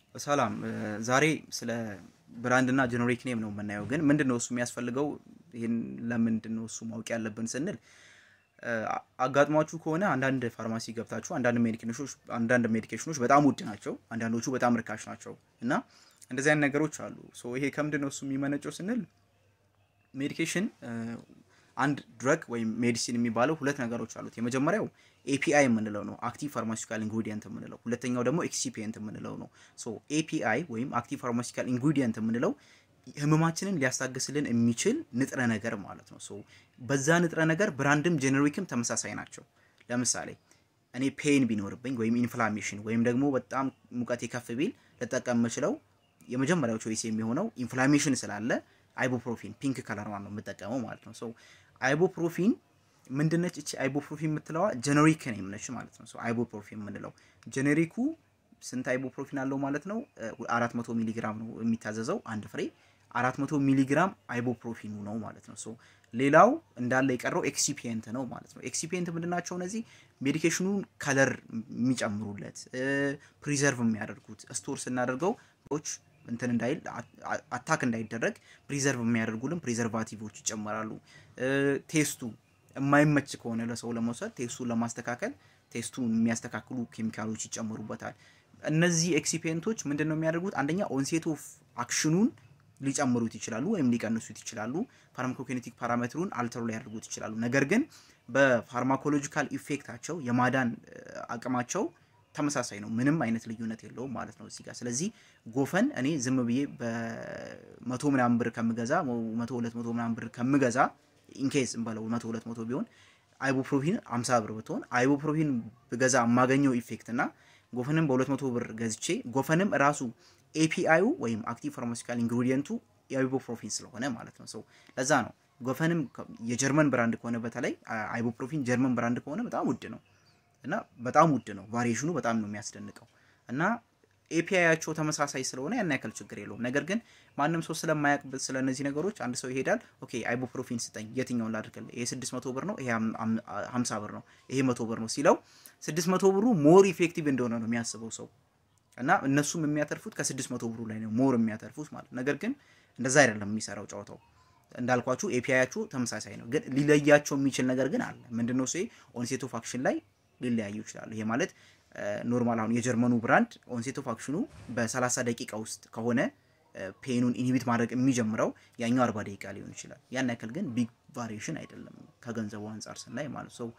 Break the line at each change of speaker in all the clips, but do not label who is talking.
ሰላም ዛሬ ስለ ብራንድ እና ጀነሪክ ኔም ነው የምናየው። ግን ምንድን ነው እሱ የሚያስፈልገው? ይህን ለምንድን ነው እሱ ማወቅ ያለብን ስንል አጋጥሟችሁ ከሆነ አንዳንድ ፋርማሲ ገብታችሁ አንዳንድ ሜዲኬሽኖች አንዳንድ ሜዲኬሽኖች በጣም ውድ ናቸው፣ አንዳንዶቹ በጣም ርካሽ ናቸው እና እንደዚህ አይነት ነገሮች አሉ። ሶ ይሄ ከምንድን ነው እሱ የሚመነጨው ስንል ሜዲኬሽን አንድ ድረግ ወይም ሜዲሲን የሚባለው ሁለት ነገሮች አሉት። የመጀመሪያው ኤፒአይ የምንለው ነው አክቲቭ ፋርማሲካል ኢንግሪዲየንት የምንለው፣ ሁለተኛው ደግሞ ኤክሲፒየንት የምንለው ነው። ሶ ኤፒአይ ወይም አክቲቭ ፋርማሲካል ኢንግሪዲየንት የምንለው ህመማችንን ሊያስታግስልን የሚችል ንጥረ ነገር ማለት ነው። ሶ በዛ ንጥረ ነገር ብራንድም ጄኔሪክም ተመሳሳይ ናቸው። ለምሳሌ እኔ ፔን ቢኖርብኝ ወይም ኢንፍላሜሽን ወይም ደግሞ በጣም ሙቀት የከፍ ቢል ልጠቀም የምችለው የመጀመሪያው ቾይስ የሚሆነው ኢንፍላሜሽን ስላለ አይቦፕሮፊን ፒንክ ከለሯን ነው የምጠቀመው ማለት ነው። ሶ አይቦፕሮፊን ምንድነች? እቺ አይቦፕሮፊን የምትለዋ ጀነሪክ ኔም ነች ማለት ነው። ሶ አይቦፕሮፊን የምንለው ጀነሪኩ ስንት አይቦፕሮፊን አለው ማለት ነው? 400 ሚሊግራም ነው የሚታዘዘው አንድ ፍሬ 400 ሚሊግራም አይቦፕሮፊኑ ነው ማለት ነው። ሶ ሌላው እንዳለ የቀረው ኤክሲፒየንት ነው ማለት ነው። ኤክሲፒየንት ምንድናቸው? እነዚህ ሜዲኬሽኑን ከለር የሚጨምሩለት ፕሪዘርቭ የሚያደርጉት ስቶር ስናደርገው ች እንትን እንዳይል አታክ እንዳይደረግ ፕሪዘርቭ የሚያደርጉልን ፕሪዘርቫቲቮች ይጨመራሉ። ቴስቱ የማይመች ከሆነ ለሰው ለመውሰድ ቴስቱን ለማስተካከል ቴስቱን የሚያስተካክሉ ኬሚካሎች ይጨመሩበታል። እነዚህ ኤክሲፔንቶች ምንድን ነው የሚያደርጉት? አንደኛ ኦንሴት ኦፍ አክሽኑን ሊጨምሩት ይችላሉ ወይም ሊቀንሱት ይችላሉ። ፋርማኮኪኔቲክ ፓራሜትሩን አልተሩ ሊያደርጉት ይችላሉ። ነገር ግን በፋርማኮሎጂካል ኢፌክታቸው የማዳን አቅማቸው ተመሳሳይ ነው። ምንም አይነት ልዩነት የለውም ማለት ነው እዚህ ጋር። ስለዚህ ጎፈን እኔ ዝም ብዬ በመቶ ምናምን ብር ከምገዛ መቶ ሁለት መቶ ምናምን ብር ከምገዛ ኢንኬዝ እንበለው መቶ ሁለት መቶ ቢሆን አይቦፕሮፊን አምሳ ብር ብትሆን አይቦፕሮፊን ብገዛ የማገኘው ኢፌክት እና ጎፈንም በሁለት መቶ ብር ገዝቼ ጎፈንም ራሱ ኤፒአዩ ወይም አክቲቭ ፋርማሲካል ኢንግሪዲየንቱ የአይቦፕሮፊን ስለሆነ ማለት ነው። ሰው ለዛ ነው ጎፈንም የጀርመን ብራንድ ከሆነ በተለይ አይቦፕሮፊን ጀርመን ብራንድ ከሆነ በጣም ውድ ነው እና በጣም ውድ ነው። ቫሪዬሽኑ በጣም ነው የሚያስደንቀው እና ኤፒአያቸው ተመሳሳይ ስለሆነ ያን ያክል ችግር የለውም። ነገር ግን ማንም ሰው ስለማያውቅ ስለ እነዚህ ነገሮች አንድ ሰው ይሄዳል። ኦኬ አይቦፕሮፊን ስጠኝ፣ የትኛውን ላድርግልህ? ይሄ 600 ብር ነው፣ ይሄ 50 ብር ነው፣ ይሄ 100 ብር ነው ሲለው 600 ብሩ ሞር ኢፌክቲቭ እንደሆነ ነው የሚያስበው ሰው እና እነሱም የሚያተርፉት ከ600 ብሩ ላይ ነው ሞር የሚያተርፉት ማለት ነገር ግን እንደዛ አይደለም የሚሰራው ጨዋታው። እንዳልኳችሁ ኤፒአያችሁ ተመሳሳይ ነው፣ ግን ሊለያቸው የሚችል ነገር ግን አለ። ምንድነው? ሴ ኦንሴት ኦፍ አክሽን ላይ ሊለያዩ ይችላሉ። ይሄ ማለት ኖርማል አሁን የጀርመኑ ብራንድ ኦንሴት ኦፍ አክሽኑ በ30 ደቂቃ ውስጥ ከሆነ ፔኑን ኢንሂቢት ማድረግ የሚጀምረው ያኛው 40 ደቂቃ ሊሆን ይችላል። ያን ያክል ግን ቢግ ቫሪዬሽን አይደለም ከገንዘቡ አንጻር ስናይ ማለት ሰው።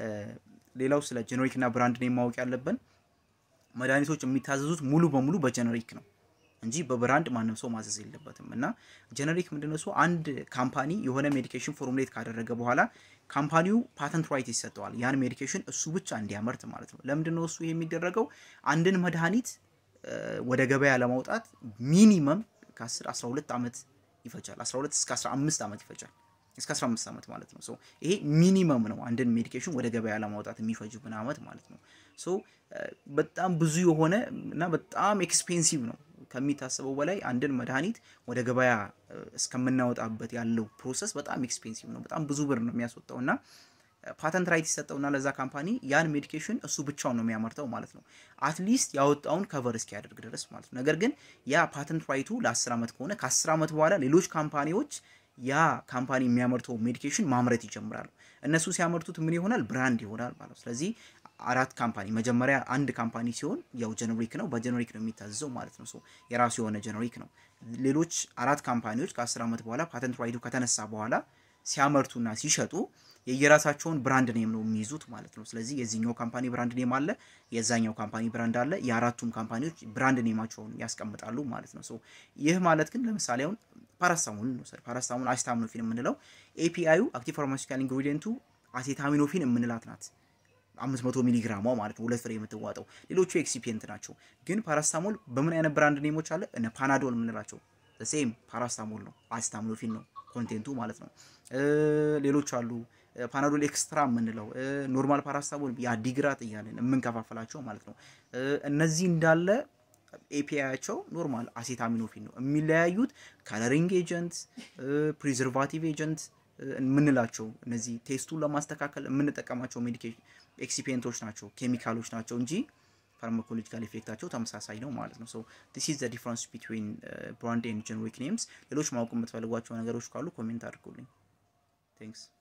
ሌላው ስለ ጀነሪክ እና ብራንድ ነው ማወቅ ያለብን። መድኃኒቶች የሚታዘዙት ሙሉ በሙሉ በጀነሪክ ነው እንጂ በብራንድ ማንም ሰው ማዘዝ የለበትም። እና ጀነሪክ ምንድነው ሰው አንድ ካምፓኒ የሆነ ሜዲኬሽን ፎርሙሌት ካደረገ በኋላ ካምፓኒው ፓተንት ራይት ይሰጠዋል ያን ሜዲኬሽን እሱ ብቻ እንዲያመርት ማለት ነው። ለምንድነው እሱ የሚደረገው? አንድን መድኃኒት ወደ ገበያ ለማውጣት ሚኒመም ከ10 12 ዓመት ይፈጃል። 12 እስከ 15 ዓመት ይፈጃል። እስከ 15 ዓመት ማለት ነው። ሶ ይሄ ሚኒመም ነው አንድን ሜዲኬሽን ወደ ገበያ ለማውጣት የሚፈጅብን ዓመት ማለት ነው። ሶ በጣም ብዙ የሆነ እና በጣም ኤክስፔንሲቭ ነው ከሚታሰበው በላይ አንድን መድኃኒት ወደ ገበያ እስከምናወጣበት ያለው ፕሮሰስ በጣም ኤክስፔንሲቭ ነው። በጣም ብዙ ብር ነው የሚያስወጣው እና ፓተንት ራይት ይሰጠውና ለዛ ካምፓኒ ያን ሜዲኬሽን እሱ ብቻውን ነው የሚያመርተው ማለት ነው። አትሊስት ያወጣውን ከቨር እስኪያደርግ ድረስ ማለት ነው። ነገር ግን ያ ፓተንት ራይቱ ለ10 ዓመት ከሆነ ከ10 ዓመት በኋላ ሌሎች ካምፓኒዎች ያ ካምፓኒ የሚያመርተው ሜዲኬሽን ማምረት ይጀምራሉ። እነሱ ሲያመርቱት ምን ይሆናል? ብራንድ ይሆናል ማለት ነው። ስለዚህ አራት ካምፓኒ መጀመሪያ አንድ ካምፓኒ ሲሆን ያው ጀነሪክ ነው፣ በጀነሪክ ነው የሚታዘዘው ማለት ነው። የራሱ የሆነ ጀነሪክ ነው። ሌሎች አራት ካምፓኒዎች ከ10 ዓመት በኋላ ፓተንት ራይቱ ከተነሳ በኋላ ሲያመርቱና ሲሸጡ የየራሳቸውን ብራንድ ኔም ነው የሚይዙት ማለት ነው። ስለዚህ የዚህኛው ካምፓኒ ብራንድ ኔም አለ፣ የዛኛው ካምፓኒ ብራንድ አለ። የአራቱም ካምፓኒዎች ብራንድ ኔማቸውን ያስቀምጣሉ ማለት ነው። ይህ ማለት ግን ለምሳሌ አሁን ፓራስታሞልን እንውሰድ። ፓራስታሞል አሲታሚኖፊን የምንለው ኤፒአዩ አክቲቭ ፋርማሲካል ኢንግሪዲየንቱ አሴታሚኖፊን የምንላት ናት። 500 ሚሊግራሟ ማለት ነው ሁለት ፍሬ የምትዋጠው። ሌሎቹ ኤክሲፒየንት ናቸው። ግን ፓራስታሞል በምን አይነት ብራንድ ኔሞች አለ? እነ ፓናዶል የምንላቸው ሴም ፓራስታሞል ነው፣ አሲታሚኖፊን ነው ኮንቴንቱ ማለት ነው። ሌሎች አሉ ፓናዶል ኤክስትራ የምንለው ኖርማል ፓራስታሞል የአዲግራት እያለን የምንከፋፈላቸው ማለት ነው። እነዚህ እንዳለ ኤፒአያቸው ኖርማል አሴታሚኖፊን ነው። የሚለያዩት ከለሪንግ ኤጀንት፣ ፕሪዘርቫቲቭ ኤጀንት የምንላቸው እነዚህ ቴስቱን ለማስተካከል የምንጠቀማቸው ሜዲኬሽን ኤክሲፔንቶች ናቸው፣ ኬሚካሎች ናቸው እንጂ ፋርማኮሎጂካል ኢፌክታቸው ተመሳሳይ ነው ማለት ነው። ሶ ዲስ ኢዝ ዘ ዲፍረንስ ቢትዊን ብራንድ ኤንድ ጀነሪክ ኔምስ። ሌሎች ማወቅ የምትፈልጓቸው ነገሮች ካሉ ኮሜንት አድርጉልኝ። ቴንክስ